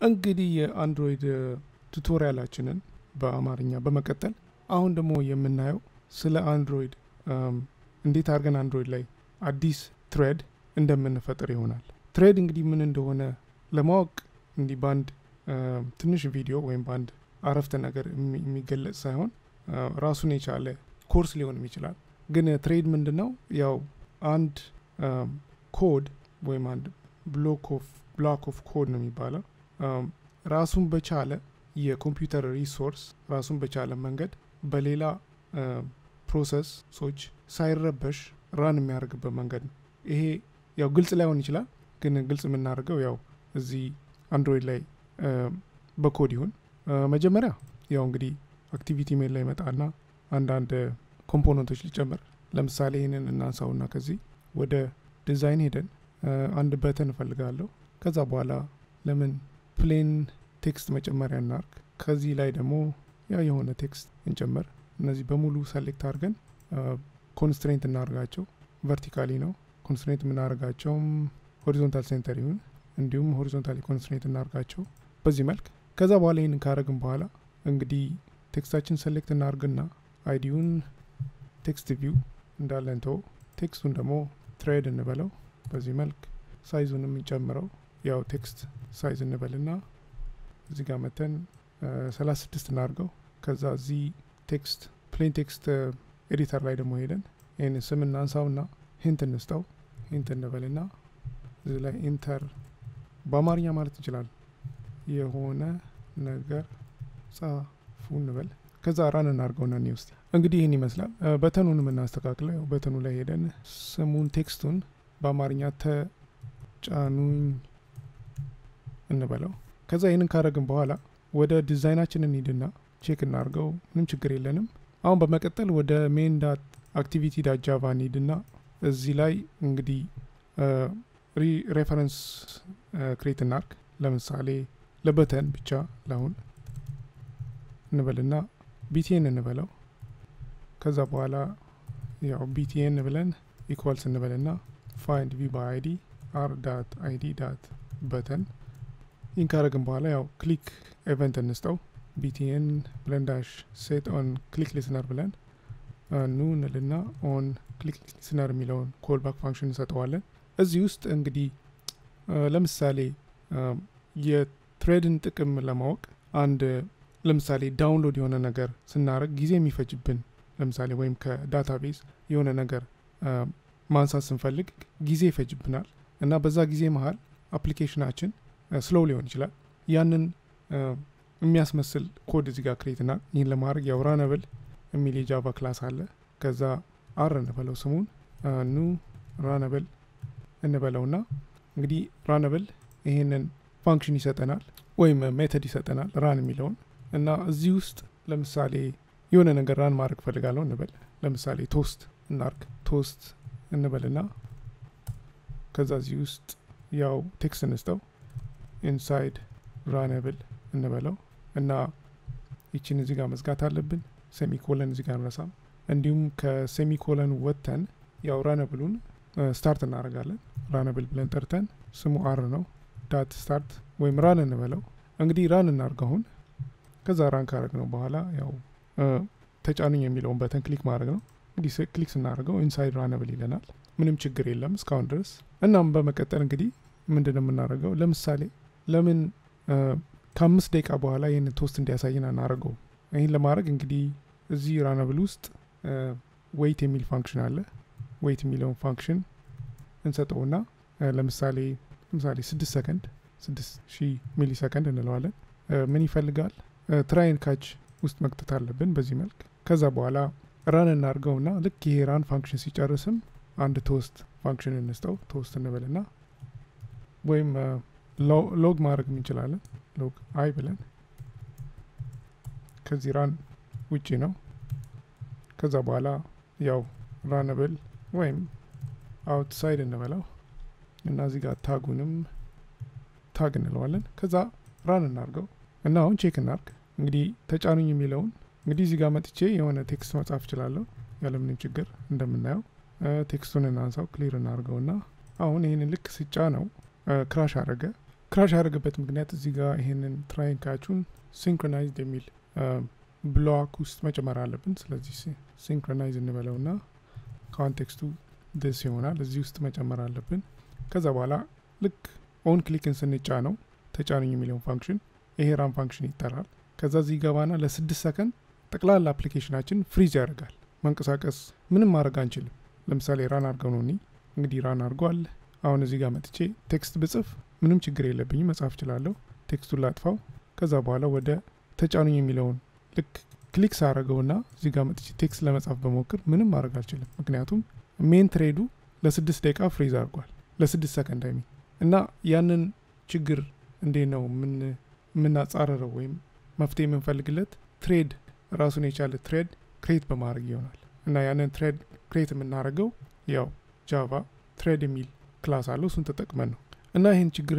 እንግዲህ የአንድሮይድ ቱቶሪያላችንን በአማርኛ በመቀጠል አሁን ደግሞ የምናየው ስለ አንድሮይድ እንዴት አድርገን አንድሮይድ ላይ አዲስ ትሬድ እንደምንፈጥር ይሆናል። ትሬድ እንግዲህ ምን እንደሆነ ለማወቅ እንዲህ በአንድ ትንሽ ቪዲዮ ወይም በአንድ አረፍተ ነገር የሚገለጽ ሳይሆን ራሱን የቻለ ኮርስ ሊሆንም ይችላል። ግን ትሬድ ምንድን ነው? ያው አንድ ኮድ ወይም አንድ ብሎክ ኦፍ ኮድ ነው የሚባለው ራሱን በቻለ የኮምፒውተር ሪሶርስ ራሱን በቻለ መንገድ በሌላ ፕሮሰሶች ሳይረበሽ ራን የሚያደርግበት መንገድ ነው። ይሄ ያው ግልጽ ላይሆን ይችላል፣ ግን ግልጽ የምናደርገው ያው እዚህ አንድሮይድ ላይ በኮድ ይሁን። መጀመሪያ ያው እንግዲህ አክቲቪቲ ሜል ላይ መጣና አንዳንድ ኮምፖነንቶች ሊጨምር። ለምሳሌ ይህንን እናንሳውና ከዚህ ወደ ዲዛይን ሄደን አንድ በተን እፈልጋለሁ። ከዛ በኋላ ለምን ፕሌን ቴክስት መጨመሪያ እናርግ። ከዚህ ላይ ደግሞ ያ የሆነ ቴክስት እንጨምር። እነዚህ በሙሉ ሰሌክት አድርገን ኮንስትሬንት እናደርጋቸው። ቨርቲካሊ ነው ኮንስትሬንት የምናደርጋቸውም ሆሪዞንታል ሴንተር ይሁን እንዲሁም ሆሪዞንታሊ ኮንስትሬንት እናደርጋቸው በዚህ መልክ። ከዛ በኋላ ይህንን ካረግን በኋላ እንግዲህ ቴክስታችን ሰሌክት እናርግና አይዲውን ቴክስት ቪው እንዳለን ተው። ቴክስቱን ደግሞ ትሬድ እንበለው በዚህ መልክ። ሳይዙን የምንጨምረው ያው ቴክስት ሳይዝ እንበልና እዚህ ጋር መተን 36 እናርገው። ከዛ እዚህ ቴክስት ፕሌን ቴክስት ኤዲተር ላይ ደግሞ ሄደን ይህን ስም እናንሳውና ሂንት እንስጠው። ሂንት እንበልና እዚህ ላይ ኢንተር በአማርኛ ማለት እንችላለን የሆነ ነገር ጻፉ እንበል። ከዛ ራን እናርገውና እኔ ውስጥ እንግዲህ ይህን ይመስላል። በተኑን የምናስተካክለው ያው በተኑ ላይ ሄደን ስሙን ቴክስቱን በአማርኛ ተጫኑኝ እንበለው። ከዛ ይህንን ካረግን በኋላ ወደ ዲዛይናችን እንሂድና ቼክ እናርገው። ምንም ችግር የለንም። አሁን በመቀጠል ወደ ሜን ዳት አክቲቪቲ ዳት ጃቫ እንሂድና እዚህ ላይ እንግዲህ ሬፈረንስ ክሬት እናርግ። ለምሳሌ ለበተን ብቻ ለአሁን እንበልና ቢቲኤን እንበለው። ከዛ በኋላ ያው ቢቲኤን ብለን ኢኳልስ እንበልና ፋይንድ ቪ በአይዲ አር ዳት አይዲ ዳት በተን ይህን ካረግን በኋላ ያው ክሊክ ኤቨንት እንስጠው። ቢቲኤን ብለን ዳሽ ሴት ኦን ክሊክ ሊስነር ብለን ኑ እንልና ኦን ክሊክ ሊስነር የሚለውን ኮል ባክ ፋንክሽን እንሰጠዋለን። እዚህ ውስጥ እንግዲህ ለምሳሌ የትሬድን ጥቅም ለማወቅ አንድ ለምሳሌ ዳውንሎድ የሆነ ነገር ስናደርግ ጊዜ የሚፈጅብን ለምሳሌ ወይም ከዳታቤዝ የሆነ ነገር ማንሳት ስንፈልግ ጊዜ ይፈጅብናል እና በዛ ጊዜ መሀል አፕሊኬሽናችን ስሎው ሊሆን ይችላል። ያንን የሚያስመስል ኮድ እዚህ ጋር ክሬትና ይህን ለማድረግ ያው ራነብል የሚል የጃቫ ክላስ አለ። ከዛ አር እንበለው ስሙን ኑ ራነብል እንበለውና እንግዲህ ራነብል ይህንን ፋንክሽን ይሰጠናል ወይም ሜተድ ይሰጠናል ራን የሚለውን እና እዚህ ውስጥ ለምሳሌ የሆነ ነገር ራን ማድረግ ፈልጋለሁ እንበል። ለምሳሌ ቶስት እናርግ ቶስት እንበልና ከዛ እዚህ ውስጥ ያው ቴክስት እንስጠው ኢንሳይድ ራነብል እንበለው እና ይችን እዚህ ጋር መዝጋት አለብን። ሴሚኮለን እዚህ ጋር እንረሳም። እንዲሁም ከሴሚኮለን ወጥተን ያው ራነብሉን ስታርት እናደርጋለን። ራነብል ብለን ጠርተን ስሙ አር ነው ዳት ስታርት ወይም ራን እንበለው። እንግዲህ ራን እናርግ አሁን። ከዛ ራን ካረግ ነው በኋላ ያው ተጫኑኝ የሚለውን በተን ክሊክ ማድረግ ነው። እንግዲህ ክሊክ ስናደርገው ኢንሳይድ ራነብል ይለናል። ምንም ችግር የለም እስካሁን ድረስ። እናም በመቀጠል እንግዲህ ምንድን ነው የምናደርገው? ለምሳሌ ለምን ከአምስት ደቂቃ በኋላ ይህን ቶስት እንዲያሳይን አናደርገው? ይህን ለማድረግ እንግዲህ እዚህ ራነብል ውስጥ ዌይት የሚል ፋንክሽን አለ። ዌይት የሚለውን ፋንክሽን እንሰጠውና ለምሳሌ ለምሳሌ ስድስት ሰከንድ ስድስት ሺህ ሚሊ ሰከንድ እንለዋለን። ምን ይፈልጋል? ትራይን ካች ውስጥ መክተት አለብን በዚህ መልክ። ከዛ በኋላ ራን እናድርገውና ልክ ይሄ ራን ፋንክሽን ሲጨርስም አንድ ቶስት ፋንክሽን እንስጠው። ቶስት እንበልና ወይም ሎግ ማድረግ እንችላለን። ሎግ አይ ብለን ከዚህ ራን ውጪ ነው። ከዛ በኋላ ያው ራነብል ወይም አውትሳይድ እንበለው እና እዚህ ጋር ታጉንም ታግ እንለዋለን። ከዛ ራን እናርገው እና አሁን ቼክ እናርግ። እንግዲህ ተጫኑኝ የሚለውን እንግዲህ እዚህ ጋር መጥቼ የሆነ ቴክስት መጻፍ እችላለሁ ያለምንም ችግር እንደምናየው። ቴክስቱን እናንሳው፣ ክሊር እናርገው እና አሁን ይህንን ልክ ስጫ ነው ክራሽ አረገ። ክራሽ ያደረገበት ምክንያት እዚህ ጋር ይሄንን ትራይን ካቹን ሲንክሮናይዝድ የሚል ብሎክ ውስጥ መጨመር አለብን። ስለዚህ ሲንክሮናይዝ እንበለው ና ኮንቴክስቱ ደስ ይሆናል። እዚህ ውስጥ መጨመር አለብን። ከዛ በኋላ ልክ ኦን ክሊክን ስንጫ ነው ተጫኑኝ የሚለውን ፋንክሽን ይሄ ራን ፋንክሽን ይጠራል። ከዛ እዚህ ገባና ለስድስት ሰከንድ ጠቅላላ አፕሊኬሽናችን ፍሪዝ ያደርጋል። መንቀሳቀስ ምንም ማድረግ አንችልም። ለምሳሌ ራን አድርገው ነው እኒ እንግዲህ ራን አድርጓል። አሁን እዚህ ጋር መጥቼ ቴክስት ብጽፍ ምንም ችግር የለብኝም፣ መጻፍ እችላለሁ። ቴክስቱን ላጥፋው። ከዛ በኋላ ወደ ተጫኑኝ የሚለውን ልክ ክሊክ ሳረገውና እዚህ ጋር መጥቼ ቴክስት ለመጻፍ በሞክር ምንም ማድረግ አልችልም። ምክንያቱም ሜን ትሬዱ ለስድስት ደቂቃ ፍሪዝ አድርጓል፣ ለስድስት ሰከንድ አይሚ እና ያንን ችግር እንዴት ነው የምናጻረረው ወይም መፍትሄ የምንፈልግለት ትሬድ ራሱን የቻለ ትሬድ ክሬት በማድረግ ይሆናል እና ያንን ትሬድ ክሬት የምናደርገው ያው ጃቫ ትሬድ የሚል ክላስ አለው እሱን ተጠቅመን ነው እና ይህን ችግር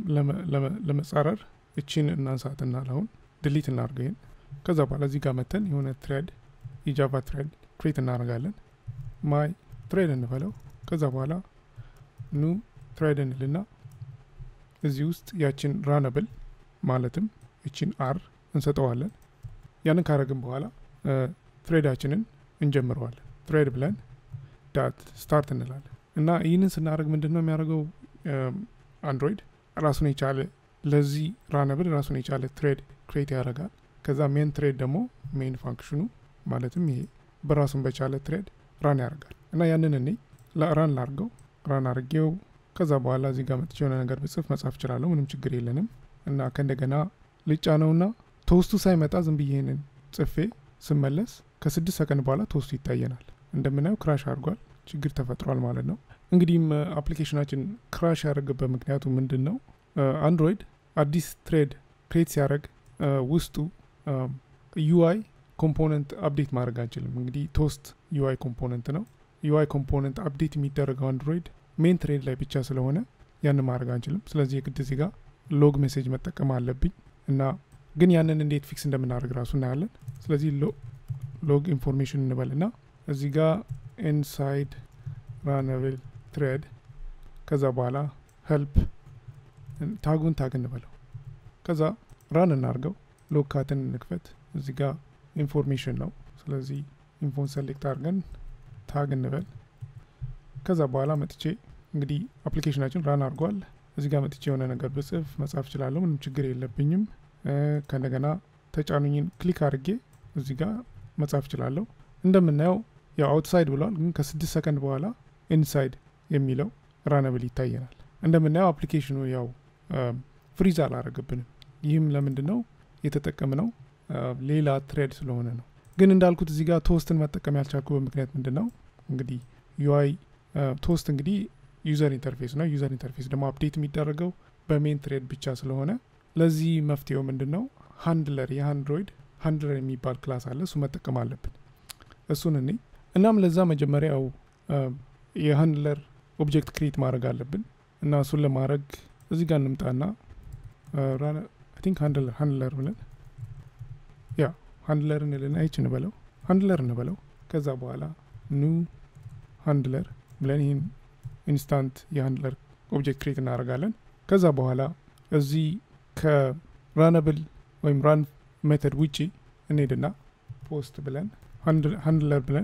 ለመጻረር እቺን እናንሳትና አሁን ድሊት እናርገው ይህን ከዛ በኋላ እዚህ ጋር መተን የሆነ ትሬድ የጃቫ ትሬድ ክሬት እናደርጋለን ማይ ትሬድ እንበለው ከዛ በኋላ ኑ ትሬድ እንልና እዚህ ውስጥ ያችን ራነብል ማለትም እችን አር እንሰጠዋለን ያንን ካረግን በኋላ ትሬዳችንን እንጀምረዋለን ትሬድ ብለን ዳት ስታርት እንላለን እና ይህንን ስናደርግ ምንድን ነው የሚያደርገው አንድሮይድ ራሱን የቻለ ለዚህ ራነብል ራሱን የቻለ ትሬድ ክሬት ያደርጋል ከዛ ሜን ትሬድ ደግሞ ሜን ፋንክሽኑ ማለትም ይሄ በራሱን በቻለ ትሬድ ራን ያደርጋል እና ያንን እኔ ራን ላርገው ራን አርጌው ከዛ በኋላ እዚህ ጋር መጥቼ የሆነ ነገር ብጽፍ መጻፍ እችላለሁ ምንም ችግር የለንም እና ከእንደገና ልጫ ነውና ቶስቱ ሳይመጣ ዝም ብዬ ይህንን ጽፌ ስመለስ ከስድስት ሰከንድ በኋላ ቶስቱ ይታየናል እንደምናየው ክራሽ አድርጓል ችግር ተፈጥሯል ማለት ነው እንግዲህም አፕሊኬሽናችን ክራሽ ያደረገበት ምክንያቱ ምንድን ነው አንድሮይድ አዲስ ትሬድ ክሬት ሲያደረግ ውስጡ ዩአይ ኮምፖነንት አፕዴት ማድረግ አንችልም እንግዲህ ቶስት ዩአይ ኮምፖነንት ነው ዩአይ ኮምፖነንት አፕዴት የሚደረገው አንድሮይድ ሜን ትሬድ ላይ ብቻ ስለሆነ ያን ማድረግ አንችልም ስለዚህ የግድ እዚህ ጋር ሎግ ሜሴጅ መጠቀም አለብኝ እና ግን ያንን እንዴት ፊክስ እንደምናደርግ ራሱ እናያለን ስለዚህ ሎግ ኢንፎርሜሽን እንበል ና እዚህ ጋር ኢንሳይድ ራነብል ትሬድ ከዛ በኋላ ሄልፕ ታጉን ታግ እንበለው ከዛ ራን እናርገው ሎግ ካትን እንክፈት እዚህ ጋር ኢንፎርሜሽን ነው ስለዚህ ኢንፎን ሰሌክት አድርገን ታግ እንበል ከዛ በኋላ መጥቼ እንግዲህ አፕሊኬሽናችን ራን አድርጓል እዚህ ጋር መጥቼ የሆነ ነገር ብጽፍ መጻፍ እችላለሁ ምንም ችግር የለብኝም ከእንደገና ተጫኑኝን ክሊክ አድርጌ እዚህ ጋር መጻፍ እችላለሁ እንደምናየው ያው አውትሳይድ ብሏል ግን ከስድስት ሰከንድ በኋላ ኢንሳይድ የሚለው ራነብል ይታየናል እንደምናየው አፕሊኬሽኑ ያው ፍሪዝ አላረገብንም ይህም ለምንድን ነው የተጠቀምነው ሌላ ትሬድ ስለሆነ ነው ግን እንዳልኩት እዚህ ጋር ቶስትን መጠቀም ያልቻልኩበት ምክንያት ምንድን ነው እንግዲህ ዩአይ ቶስት እንግዲህ ዩዘር ኢንተርፌስ ነው ዩዘር ኢንተርፌስ ደግሞ አፕዴት የሚደረገው በሜን ትሬድ ብቻ ስለሆነ ለዚህ መፍትሄው ምንድን ነው ሃንድለር የአንድሮይድ ሃንድለር የሚባል ክላስ አለ እሱ መጠቀም አለብን እሱን እኔ እናም ለዛ መጀመሪያው የሃንድለር ኦብጀክት ክሬት ማድረግ አለብን እና እሱን ለማድረግ እዚህ ጋር እንምጣና ቲንክ ሃንድለር ሃንድለር ብለን ያ ሃንድለር እንልና ይች እንበለው ሃንድለር እንበለው ከዛ በኋላ ኑ ሃንድለር ብለን ይህን ኢንስታንት የሃንድለር ኦብጀክት ክሬት እናደርጋለን ከዛ በኋላ እዚህ ከራነብል ወይም ራን ሜተድ ውጪ እንሄድና ፖስት ብለን ሃንድለር ብለን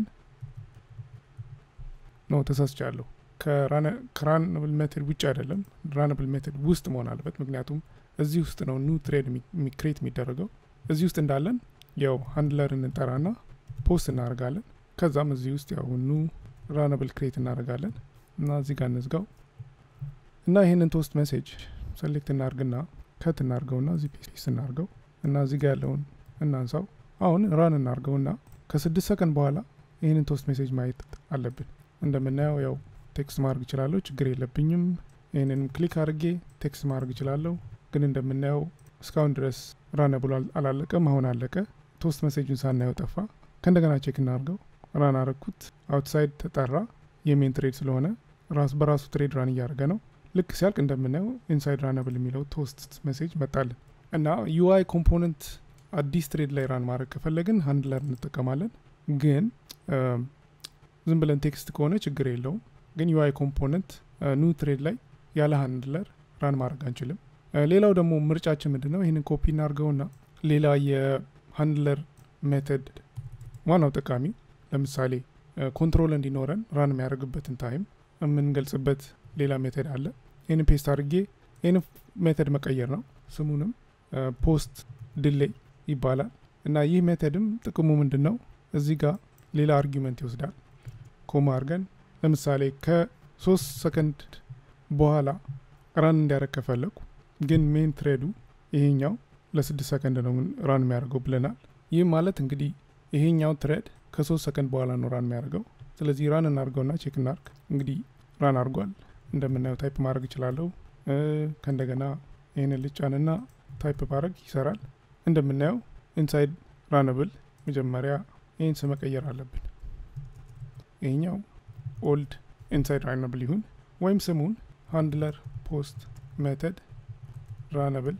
ነው ተሳስቻለሁ ከራነብል ሜተድ ውጭ አይደለም ራነብል ሜተድ ውስጥ መሆን አለበት ምክንያቱም እዚህ ውስጥ ነው ኑ ትሬድ ክሬት የሚደረገው እዚህ ውስጥ እንዳለን ያው ሃንድለር እንጠራና ፖስት እናደርጋለን ከዛም እዚህ ውስጥ ያው ኑ ራነብል ክሬት እናደርጋለን እና እዚህ ጋር እንዝጋው እና ይህንን ቶስት ሜሴጅ ሰሌክት እናርግና ከት እናርገውና እዚህ ፔስት እናርገው እና እዚህ ጋር ያለውን እናንሳው አሁን ራን እናርገውና ከስድስት ሰከንድ በኋላ ይህንን ቶስት ሜሴጅ ማየት አለብን እንደምናየው ያው ቴክስት ማድረግ እችላለሁ ችግር የለብኝም ይህንንም ክሊክ አድርጌ ቴክስት ማድረግ እችላለሁ ግን እንደምናየው እስካሁን ድረስ ራነ ብሎ አላለቀም አሁን አለቀ ቶስት ሜሴጁን ሳናየው ጠፋ ከእንደገና ቼክ እናርገው ራን አረግኩት አውትሳይድ ተጠራ የሜን ትሬድ ስለሆነ ራስ በራሱ ትሬድ ራን እያደረገ ነው ልክ ሲያልቅ እንደምናየው ኢንሳይድ ራነብል የሚለው ቶስት ሜሴጅ መጣልን እና ዩአይ ኮምፖነንት አዲስ ትሬድ ላይ ራን ማድረግ ከፈለግን ሃንድለር እንጠቀማለን ግን ዝም ብለን ቴክስት ከሆነ ችግር የለውም ግን ዩአይ ኮምፖነንት ኑ ትሬድ ላይ ያለ ሃንድለር ራን ማድረግ አንችልም ሌላው ደግሞ ምርጫችን ምንድን ነው? ይህንን ኮፒ እናድርገውና ሌላ የሃንድለር ሜተድ ዋናው ጠቃሚ ለምሳሌ ኮንትሮል እንዲኖረን ራን የሚያደርግበትን ታይም የምንገልጽበት ሌላ ሜተድ አለ። ይህን ፔስት አድርጌ ይህን ሜተድ መቀየር ነው። ስሙንም ፖስት ድሌይ ይባላል እና ይህ ሜተድም ጥቅሙ ምንድን ነው? እዚህ ጋር ሌላ አርጊመንት ይወስዳል። ኮማ አድርገን ለምሳሌ ከሶስት ሰከንድ በኋላ ራን እንዲያደርግ ከፈለኩ ግን ሜን ትሬዱ ይሄኛው ለስድስት ሰከንድ ነው ራን የሚያደርገው ብለናል። ይህም ማለት እንግዲህ ይሄኛው ትሬድ ከሶስት ሰከንድ በኋላ ነው ራን የሚያደርገው። ስለዚህ ራን እናድርገውና ቼክ እናርግ። እንግዲህ ራን አድርጓል። እንደምናየው ታይፕ ማድረግ እችላለሁ። ከእንደገና ይህንን ልጫንና ታይፕ ማድረግ ይሰራል። እንደምናየው ኢንሳይድ ራነብል መጀመሪያ ይህን ስም መቀየር አለብን። ይሄኛው ኦልድ ኢንሳይድ ራነብል ይሁን ወይም ስሙን ሃንድለር ፖስት ሜተድ ራነብል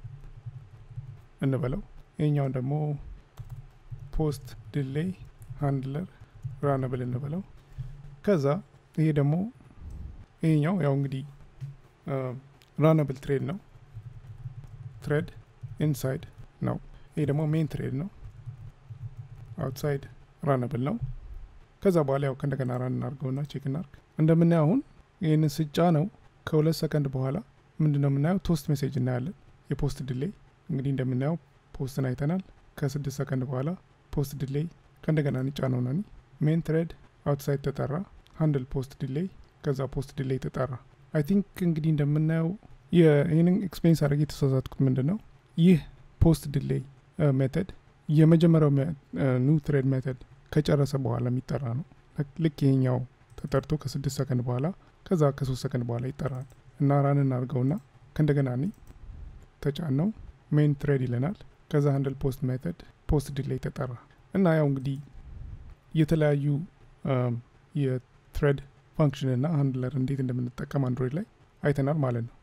እንበለው። ይሄኛውን ደግሞ ፖስት ድሌይ ሃንድለር ራነብል እንበለው። ከዛ ይሄ ደግሞ ይሄኛው ያው እንግዲህ ራነብል ትሬድ ነው። ትሬድ ኢንሳይድ ነው። ይሄ ደግሞ ሜን ትሬድ ነው። አውትሳይድ ራነብል ነው። ከዛ በኋላ ያው ከእንደገና ራን እናርገውና ቼክ እናርግ። እንደምናየው አሁን ይህንን ስጫ ነው ከሁለት ሰከንድ በኋላ ምንድን ነው የምናየው? ቶስት ሜሴጅ እናያለን። የፖስት ድሌይ እንግዲህ እንደምናየው ፖስትን አይተናል። ከስድስት ሰከንድ በኋላ ፖስት ድሌይ ከእንደገና ንጫ ነው ናኒ ሜን ትሬድ አውትሳይድ ተጠራ። ሃንድል ፖስት ድሌይ ከዛ ፖስት ድሌይ ተጠራ። አይ ቲንክ እንግዲህ እንደምናየው ይህንን ኤክስፔሪንስ አድርጌ የተሳሳትኩት ምንድን ነው ይህ ፖስት ድሌይ ሜተድ የመጀመሪያው ኒው ትሬድ ሜተድ ከጨረሰ በኋላ የሚጠራ ነው። ልክ ይሄኛው ተጠርቶ ከስድስት ሰከንድ በኋላ ከዛ ከሶስት ሰከንድ በኋላ ይጠራል እና ራን እናድርገውና ከእንደገና ኒ ተጫን ነው ሜን ትሬድ ይለናል። ከዛ ሃንድል ፖስት ሜተድ ፖስት ዲሌይ ተጠራ እና ያው እንግዲህ የተለያዩ የትሬድ ፋንክሽን እና ሃንድለር እንዴት እንደምንጠቀም አንድሮይድ ላይ አይተናል ማለት ነው።